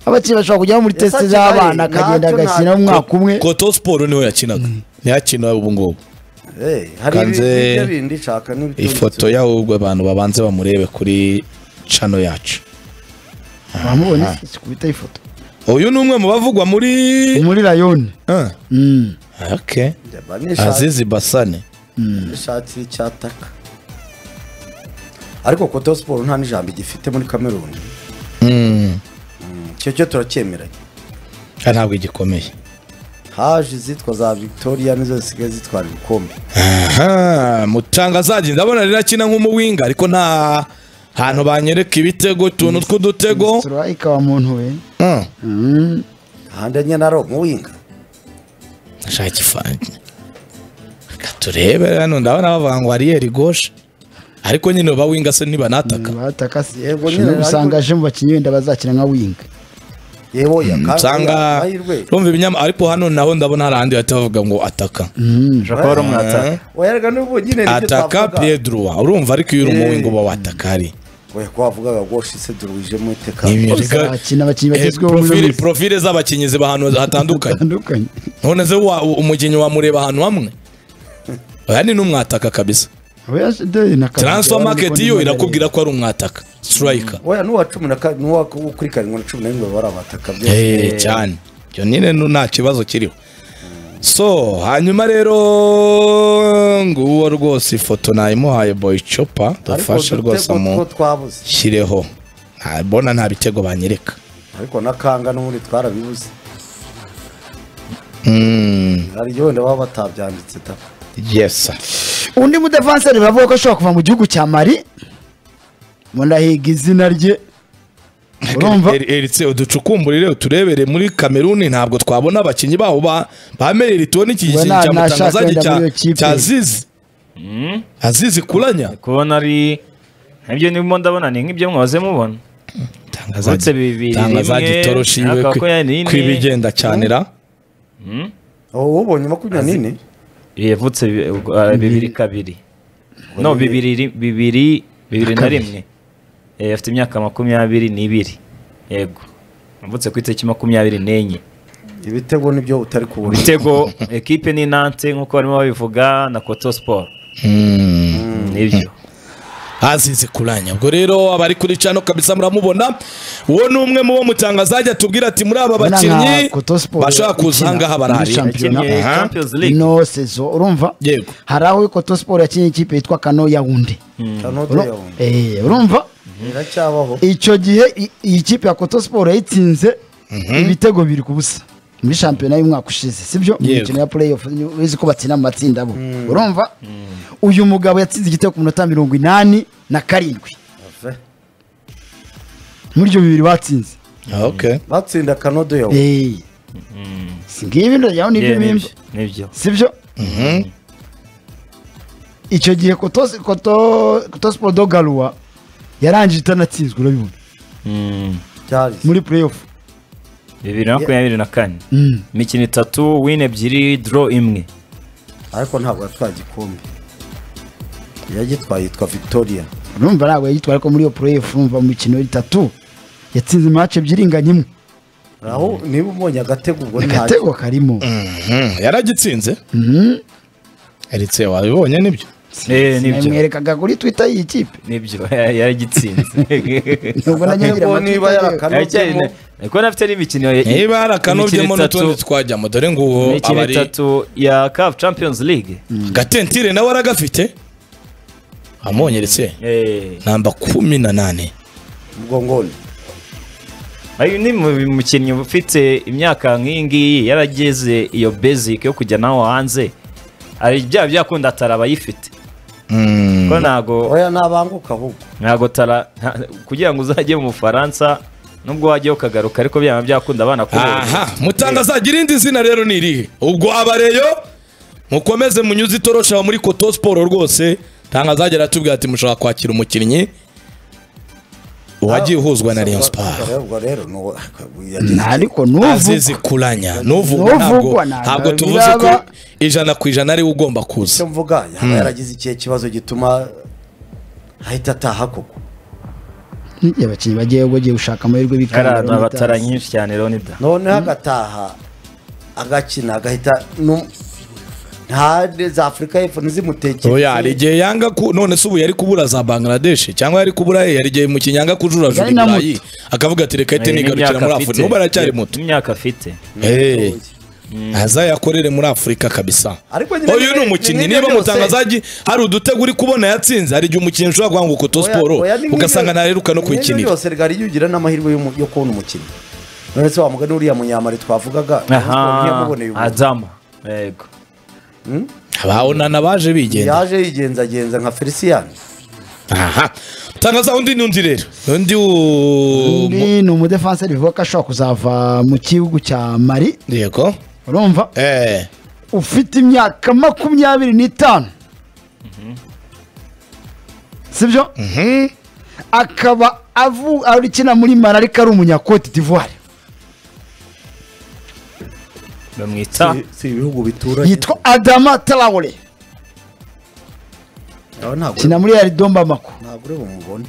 abakiri bashobora kujyaho muri Yasa tesite kigali, z'abana akagenda ntacyo agashyira nta- umwaka umwe koto siporo niho yakinaga ntiyakina ubu ngubu Eh, hari Kanze- ibintu bindi nshaka n'ibitondetse. ifoto y'ahubwo abantu babanze bamurebe kuri cano yacu wamubonye sikubita ifoto uyu ni umwe mu bavugwa muri muri rayoni Ah, Mm. okay. Ndeba n'ishati- azizi basane n'ishati y'icyataka ariko koto siporo nta n'ijambo igifite muri kameruni Mm, icyo cyo turacyemeranya ah, ntabwo igikomeye haje izitwa za victoria nizo zisigaye zitwara ibikombe Aha, mutangazaji ndabona rero akina nk'umuwinga ariko nta hantu banyereka ibitego utuntu tw'udutego Strike wa muntu we Mm. Mm. ahandi enye na romu winga ashaka ifange reka turebe hano ndabona bavuga ngo ariyeri goshe ariko nyine bawinga se ntibanataka bataka si Yego, ushobora nyine, ariko- gusanga aje mu bakinnyi wenda bazakina nka winga yewe oya kandi oya, usanga amahirwe rumva ibinyama ariko hano naho ndabona hari ahandi bahita bavuga ngo ataka ushobora kuba rumwataka oya rega n'ubu nyine nibyo ataka twavuga piedroa urumva ariko iyo uri Eh. umuwe ngo uba wataka ari oya ko wavugaga goshe se duruwijemo iteka Ibintu Bose biga- bakina abakinnyi Eh, bagezweho muri profile- bose. profile z'abakinnyi ziba ahantu hatandukanye bitandukanye none se wa- umukinnyi wamureba ahantu hamwe oya ni n'umwataka kabisa transfer market yo irakubwira ko ari umwataka striker oya n'uwa cumi na kane n'uwa kuri karindwi na cumi na rimwe bari abataka Eh, byose cyane ibyo nyine nu- nta kibazo kiriho so hanyuma rero nguwo rwose ifoto nayimuhaye boy chopa ariko dufashe rwose udutego mu two twabuze shyireho Nta- mbona nta bitego banyereka ariko na kanga n'ubundi twarabibuze Mm, hari igihe wenda baba batabyanditse ta yes undi mudefanseri bavuga ko ashobora kuva mu gihugu cya mari munahiga izina rye urumva Eri- eritse uducukumburire uturebere muri kameruni ntabwo twabona abakinnyi babo ba- bamerere tubona iki Ngo gikinyi na- cya nashaka mutangazaji wenda cya muri iyo kipe. cya azizi azizi kuranya kubona ari nibyo nibyo ndabona ni nk'ibyo mwaze mubona tangazaji Uretse bibiri, tangazaji rimwe, toroshi yiwe ariko ko yari kwi- ine. kw'ibigenda cyane ra ubu ubonye makumyabiri n'ine yavutse bi- ubwo, ah, bibiri kabiri no bibiri ri- bibiri bibiri na rimwe Eh, afite imyaka makumyabiri n'ibiri yego avutse ku itariki makumyabiri n'enye ibitego nibyo utari kubona ibitego ekipe ni nante nk'uko barimo babivuga na koto siporo Mm. nibyo azize kuranya ubwo rero abari kuri cano kabisa muramubona uwo ni umwe mu bo mutanga azajya atubwira ati muri aba Urabona nka bakinnyi Koto Sport bashaka kuza ukina ahangaha muri barahari shampiyona. Yakinnye Aha. Champions League. ino sezo urumva Yego. hari aho koto siporo yakinnye ikipe yitwa kano yawundi Uru- Eh, urumva iracyabaho icyo gihe i- iyi kipe ya koto siporo yayitsinze ibitego biri ku busa muri shampiyona y'umwaka ushize sibyo mu Yego. mikino ya play off uzi ko batsinda mu matsinda bo urumva uyu mugabo yatsinze igitego ku minota mirongo inani na karindwi muri ibyo bibiri batsinze Okay. batsinda kanodo yawe Eh. si ngibi ndajyaho nibyo Yeah, bimba nibyo nibyo sibyo icyo gihe kotos koto kotosiporo dogaruwa yarangije itanatsinzwe urabibona Mm. cyari muri playoff bibiri na makumyabiri na kane Mm. imikino itatu win ebyiri draw imwe ariko ntabwo yatwaye igikombe yagitwaye yitwa victoria urumva ntabwo yagitwara ko muri iyo playoff urumva mu mikino itatu yatsinze imace ebyiri inganya imwe aho niba umonye agatego ubwo agatego karimo Mhm, yaragitsinze eritse wabibonye nibyo Eh, nibyo namwerekaga kuri twitter y'iyi kipe nibyo yaragitsinze nubwo najya ngira Agatego niba amatwitter yarakanodemo kuko na afite n'imikino ya- niba harakanobyemo imikino n'utundi itatu twajyamo dore nguwo imikino abari itatu ya CAF Champions League gatentire nawe aragafite amwonye eritse Eh, namba kumi na nane mugongoni ayo ni mu mukinnyi ufite imyaka nk'iyi ngiyi yarageze iyo basic yo kujya naho hanze ari bya byakunda atara abayifite Mm. ko ntago oya nabanguka ahubwo ntabwo tara nta- kugira ngo uzajye mu bufaransa nubwo wajyayo ukagaruka ariko byaba byakunda abana aha mutangazaga irindi zina rero ni irihe ubwo abareyo mukomeze munyuze itorosha muri koto siporo rwose ntangazagera atubwira ati mushobora kwakira umukinnyi wagiye uhuzwa na Rayon Sport ubwo rero nuwo- nta ariko n'ubu azizi kuranya nuvugwa ntabwo Nuvugwa ntabwo ntabwo tuvuze ko biraba. ijana ku ijana ariwe ugomba kuza icyo mvuga yaba yaragize ikihe kibazo gituma ahita ataha koko n'igihe abakinnyi bagiye bagiye gushaka amahirwe bikanga hari abatara nyinshi cyane Ronida noneho agataha agakina agahita nu- nta za afurika y'epfo ntizimutekere oya hari igihe yanga ku none se ubu yari kubura za Bangladesh cyangwa yari kubura he hari igihe mu kinyanga kujurajura Yari na ibirayi akavuga ati reka hite nigarukira muri Afurika n'ubu aracyari muto imyaka afite Hey. azayakorere muri afurika kabisa Ariko nyine uyu ni ni- umukinnyi ni- ni- niba byose. mutangazagi hari udutego uri kubona yatsinze hari igihe umukinnyi ushobora guhanga koto siporo ugasanga ntareruka no kuyikinira yose rigari yugira n'amahirwe y'umu- yo kubona umukinnyi none se wamuga n'uriya munyamari twavugaga aha ntiyamuboneye ubu. adama yego abawonana baje bigenda yaje yigenzagenza nka felicien aha tangaza undi ni undi rero undi u- mu- undi ni umudefanse rivuga ko ashobora kuzava mu gihugu cya mari yego urumva eh ufite imyaka makumyabiri n'itanu sibyo akaba avu- ari ukina muri mara ariko ari umunyakote d'ivoire bamwita Si- si ibihugu bituranye yitwa adama tarawore Aba ntabwo kina muri aridomba mako ntabwo uri bumubone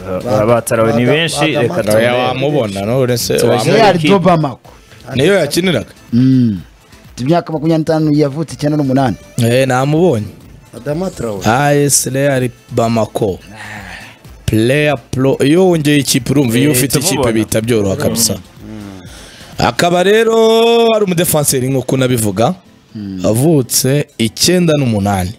aba- abatarawe ni Adam- benshi Adam- reka Adam- oya tumbere. wamubona none se Turashaka- wamu- muri aridomba mako niyo yakiniraga Mm. Ufite imyaka makumyabiri n'itanu yavutse icyenda n'umunani eh namubonye adama traore AS Real Bamako player pro iyo wongeye ikipe urumva iyo Eh, ufite ikipe tumubona. bihita byoroha kabisa akaba rero ari umudefanseri nk'uko nabivuga avutse icyenda n'umunani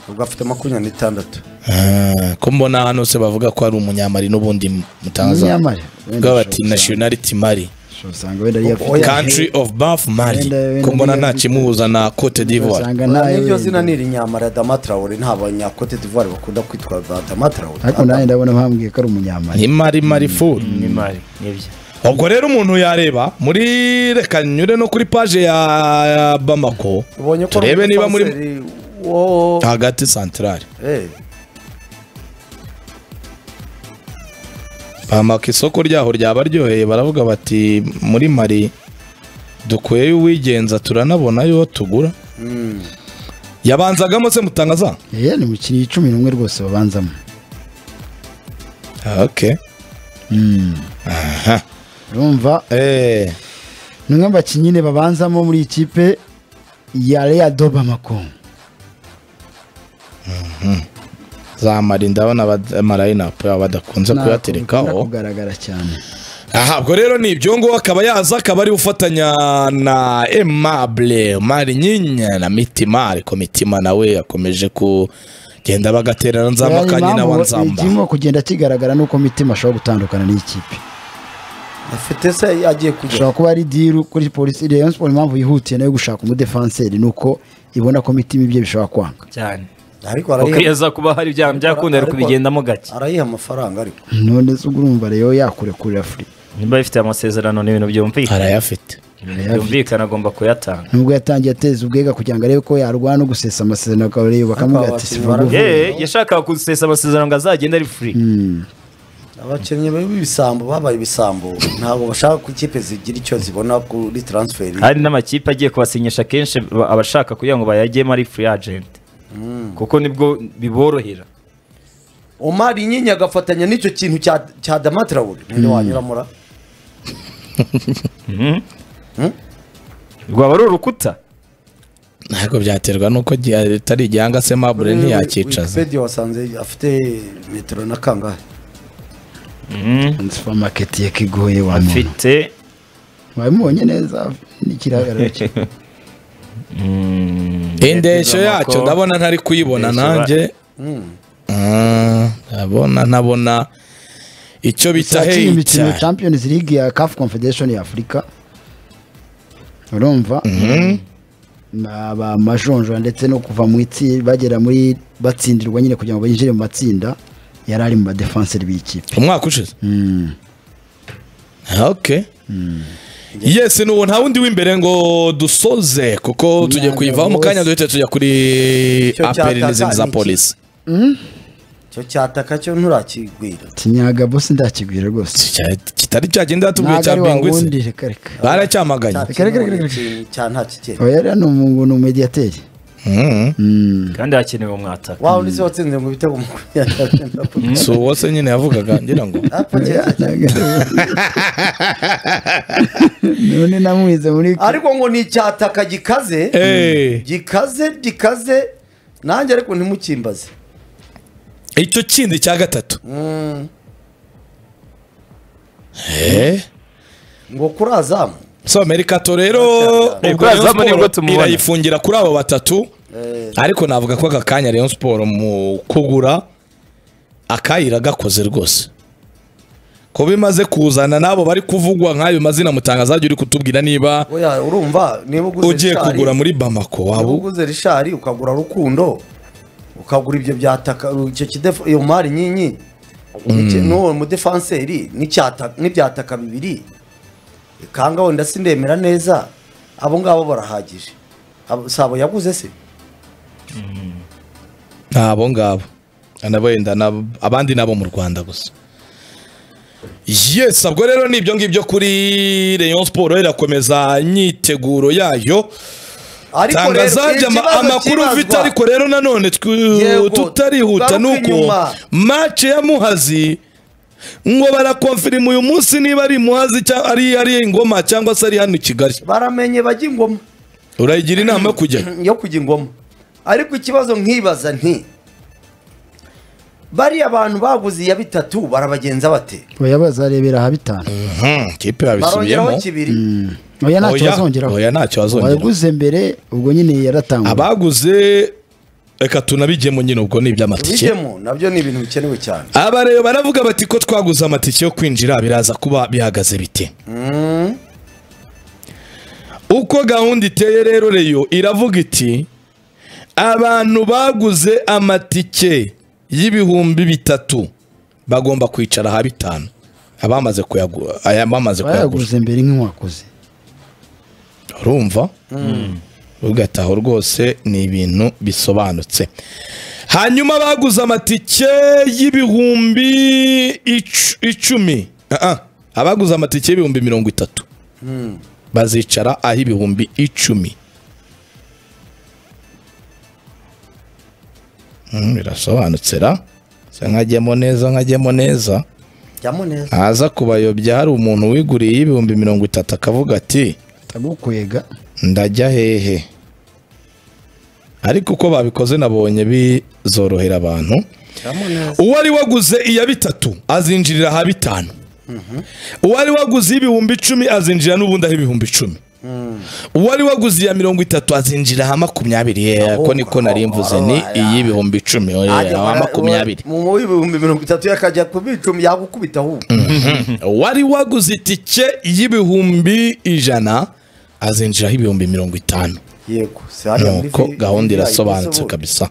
ubwo afite makumyabiri n'itandatu Ah, ko mbona hano se bavuga ko ari umunyamari n'ubundi mutangaza Umunyamali. Wenda bwa bati ashobora nationality Mali usanga- usanga wenda yari afite Oya. country of birth Mali Wenda- wenda ko mbona niyo- nta kimuhuza na Cote d'Ivoire usanga Oya, nawe niryo wenda. zina ni irinyamara adama traore nta banyakote d'ivoire bakunda kwitwa ba adama ariko nawe traore ndabona bambwiye ko ari umunyamari ni Mali Mali food ni mari nibyo ubwo rero umuntu yareba muri reka nyure no kuri paje ya ya bamako ubonye ko turebe niba muri umudefanseri wo hagati santarari Eh, bamako isoko ryaho ryaba ryoheye baravuga bati muri mari dukwiye uwigenza turanabona yo tugura yabanzagamo se mutangaza Eh, ni mu kiri cumi n'umwe rwose babanzamo Ah, ok aha urumva eh ni umwe mu bakinnyi nyine babanzamo muri iyi kipe ya Real do Bamako zamara ndabona abamalayinapu badakunze kuyaterekaho kugaragara cyane aha ubwo rero ni ibyo ngo akaba yaza akaba ari gufatanya na emabure mari nyinya na mitima ariko mitima nawe yakomeje kugenda bagaterana nzamba ka nyina wa nzamba kirimo kugenda kigaragara nuko mitima ashobora gutandukana n'ikipe afite se agiye kujya ashobora kuba ari diru kuri polisi rayon siporo impamvu yihutiye nayo gushaka umudefanseri ni uko ibona ko mitima ibye bishobora kwanga cyane ariko kuko iyo arayiha aza kuba hari ibyaha byakunda ari Ariko- kubigendamo gake arayiha amafaranga ariko none se ubwo urumva rero yakurekurira furi niba bifite amasezerano ni ibintu byumvikana arayafite Ibintu byumvikana agomba kuyatanga nubwo yatangiye ateza ubwega kugira ngo arebe ko yarwana no gusesa amasezerano akareba bakamubwira ati sivuga Ariko uvuye yeee yashakaga gusesa amasezerano ngo azagende ari furi abakinnyi b'ibisambo babaye ibisambo ntabwo bashaka ko ikipe zigira icyo zibona kuri taransiferi hari n'amakipe agiye kubasinyisha kenshi ba- abashaka kugira ngo bayagemo ari furi agenti kuko nibwo biborohera omari nyinya agafatanya n'icyo kintu cya cya damatirawuri ninde wanyuramura rwaba ari urukuta ntabwo byaterwa n'uko gi- atari igihanga se mabure ntiyakicaza wikipedia wasanze afite metero na kangahe supamaketi yakigoye wa muntu afite wabimubonye neza n'ikigaragara cye indeshyo yacyo ndabona ntari kuyibona Indeshyo ba- nanjye Ah, ndabona ntabona icyo bita cyakira heyi imikino cyane champions league ya caf confederation ya afurika urumva abamajonjora ndetse no kuva mu itsinda bagera muri batsindirwa nyine kugira ngo binjire mu matsinda yari ari mu badefanseri b'ikipe umwaka ushize ok yes nuwo nta wundi w'imbere ngo dusoze kuko tugiye kuyivaho mu kanya duhita tujya kuri Icyo aperi cyataka n'izindi za ni iki? polisi icyo cyataka cyo nturakigwira kinyaga bose ndakigwira rwose Cya- kitari cyagenda yatubwiye ntabwo cya ari wa wundi bingwitse reka reka baracyamaganye Cya Reka, reka, reka, kintu reka. ni cya nta kigera uwo yari ni umu- ni umediyateri Mhm. kandi hakenewe umwataka wawe ndetse watsinze ngo ibitego makumyabiri na bine. si uwo se nyine yavugaga ngira ngo Apfa kera. none namwize muri ariko ngo ni icyataka gikaze Eh, gikaze gikaze nanjye ariko ntimukimbaze icyo kindi cya gatatu Mm, Eh, ngo kuri azamu so merikato rero Mercato. ubwo Ubwo Rayon azamu nibwo Sport tumubona. irayifungira kuri abo batatu Eh, ariko navuga ko aka kanya Rayon Sport mu kugura akayira gakoze rwose ko bimaze kuzana n'abo bari kuvugwa nk'ayo mazina mutangazaji uri kutubwira niba oya urumva niba uguze ugiye Richard, kugura muri Bamako niba waba uguze rishari ukagura rukundo ukagura ibyo byataka icyo kidefa iyo mari nyinyi n'iki- n'uwo mudefanseri n'icyata- n'ibyataka bibiri kanga wenda sindemera neza abo ngabo barahagije Abo- sabo yaguze se ntabo ngabo nabo wenda nabo- abandi nabo mu Rwanda gusa Yes, ubwo rero ni ibyo ngibyo kuri Rayon Sport irakomeza imyiteguro yayo ariko rero tangazaje ikibazo amakuru ufite cyibazwa- ariko rero nanone tw- Yego, tutarihuta tugaruke nuko inyuma. mace ya muhazi ngo barakonfirima uyu munsi niba ari muhazi cyangwa ari ari ingoma cyangwa se ari hano i kigali baramenye bajya ingoma urayigira inama yo kujyayo yo kujya ingoma ariko ikibazo nkibaza nti bariya abantu baguze iya bitatu barabagenza bate oya bazarebera aha bitanu Mhm, kipe barongeraho babisubiyemo kibiri oya ntacyo oya bazongeraho oya ntacyo bazongeraho waguze mbere ubwo nyine yaratangwa abaguze reka tunabijyemo nyine ubwo ni iby'amatike bijyemo nabyo ni ibintu bikenewe cyane abareba baravuga bati ko twaguze amatike yo kwinjira biraza kuba bihagaze bite uko gahunda iteye rero reyo iravuga iti abantu baguze amatike y'ibihumbi bitatu bagomba kwicara ha bitanu abamaze kuyagu- aya- abamaze kuyagura bayaguze mbere nk'inkwakuze urumva ugataho rwose ni ibintu bisobanutse hanyuma baguze amatike y'ibihumbi icu- icumi Ah, ah. abaguze amatike y'ibihumbi mirongo itatu bazicara aho ibihumbi icumi Mm, birasobanutse ra Se nkajyemo neza nkajyemo neza jyamo neza ntaza kubayobya hari umuntu wiguriye y'ibihumbi mirongo itatu akavuga ati tagukwega ndajya hehe ariko uko babikoze nabonye bi zorohera abantu uwari waguze iya bitatu azinjirira aha bitanu uwari waguze iy'ibihumbi icumi azinjira n'ubundi aho ibihumbi icumi uwari waguze iya mirongo itatu azinjira aha makumyabiri yeee ko niko nari mvuze ni iy'ibihumbi icumi oya, aha makumyabiri mu w'ibihumbi mirongo itatu yakajya ku bicumi yagukubita ahubwo wari waguze itike y'ibihumbi ijana azinjiraho ibihumbi mirongo itanu yego si hariya muri nuko vi- gahunda VIP irasobanutse se ubundi. kabisa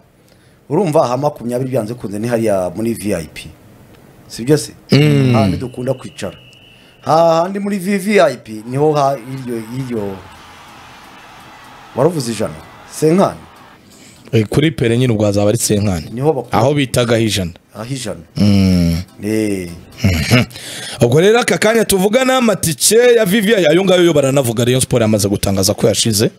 urumva aha makumyabiri byanze kunze ni hariya muri vip si byo se hahandi dukunda kwicara hahandi muri vvip niho ha iryo iryo waruvuze ijana senkani Eh, kuri pere nyine ubwo hazaba ari senkani Niho bakura- aho bitagaho ijana aho ijana Mm. Eh, ubwo rero aka kanya tuvugana amatike ya viviyayi ayo ngayo yo baranavuga rayon siporo yamaze gutangaza ko yashize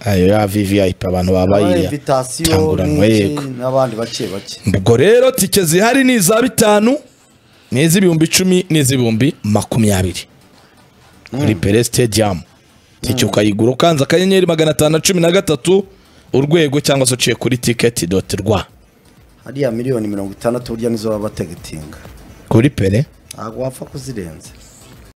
ayo ya viviyayi abantu aba babaye invitation tanguranwa yego n'iki n'abandi bake bake ubwo rero tike zihari ni iza bitanu ni iz'ibihumbi icumi n'iz'ibihumbi makumyabiri kuri pere sitediyamu tike ukayigura ukanze akanyenyeri magana atanu na cumi na gatatu urwego cyangwa se uciye kuri tiketi doti rwa hariya miliyoni mirongo itandatu burya nizo baba bategetinga kuri pere ntabwo wapfa kuzirenza